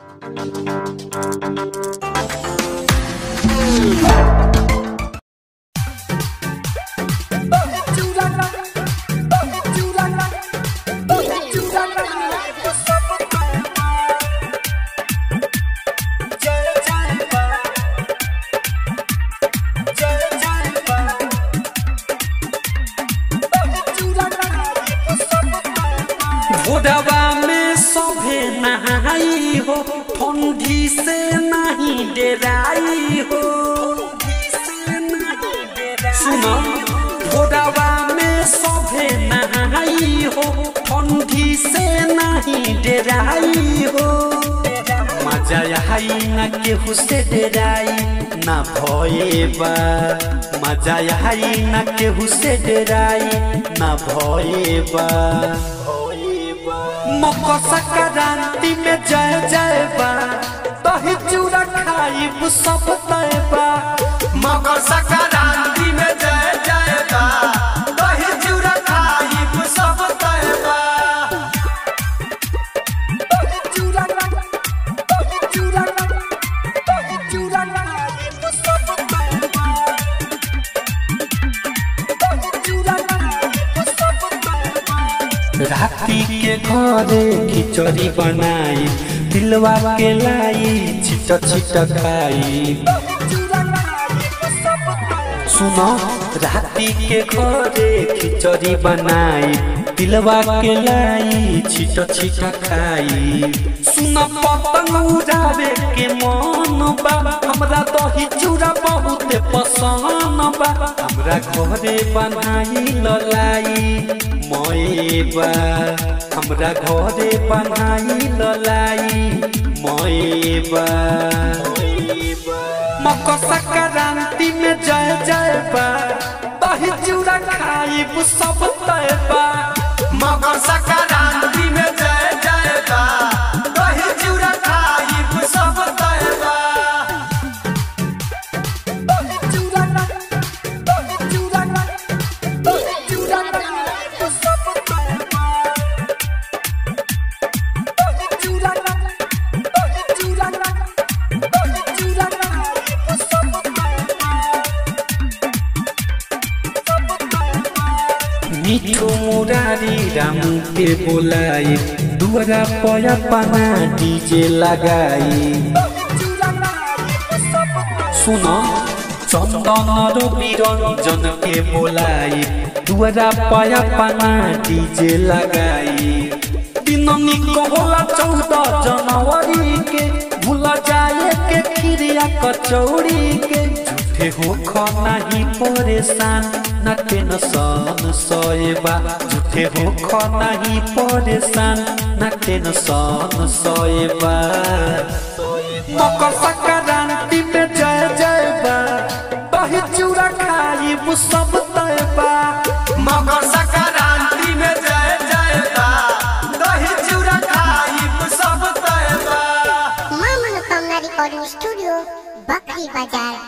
भोरवा में सभे नहाई हो ठंडी से नहीं डेराई हो सुनो भोरवा में सभे नहाई हो ठंडी से नहीं डेराई हो मजा आई न केहू से डेराई ना भयबा मजा आई न केहू से डेराई ना भयबा मकर संक्रांति में जय जय बा दही चूड़ा खाइब सब तय बा मकर संक्रांति में जय जय बा दही चूड़ा खाइब सब तय बा राती के घरे खिचड़ी बनाई दिलवा के लाई छिट छिट खाई सुनो राती के घरे खिचड़ी बनाई दिलवा के लाई छिट छिट खाई सुन पतंग उड़ावे के मन बा हमरा दही चूड़ा बहुत पसंद बा हमरा घरे बनाई ललाई मयबा हमरा घरे बनाई ललाई मयबा मकर संक्रांति में जय जय बा दही चूड़ा खाइब सब तय बा मकर संक्रांति में जय जय बा दही चूड़ा खाइब सब तय बा मिठो मुरारी रामू के बोलाई दुआरा पया पाना डीजे लगाई सुनो चंदन रवि रंजन के बोलाई दुआरा पया पाना डीजे लगाई दिन निकोला चौदह जनवरी के भूल जाए के खीरिया कचौड़ी के झूठे हो खो नहीं परेशान न टेंशन सोएबा झूठे हो खो नहीं परेशान न टेंशन सोएबा मकर संक्रांति में जय जय बा दही चूड़ा खाइब सब तय बा मकर संक्रांति में जय जय बा दही चूड़ा खाइब सब तय बा मां मनोकामना रिकॉर्डिंग स्टूडियो बकरी बाजार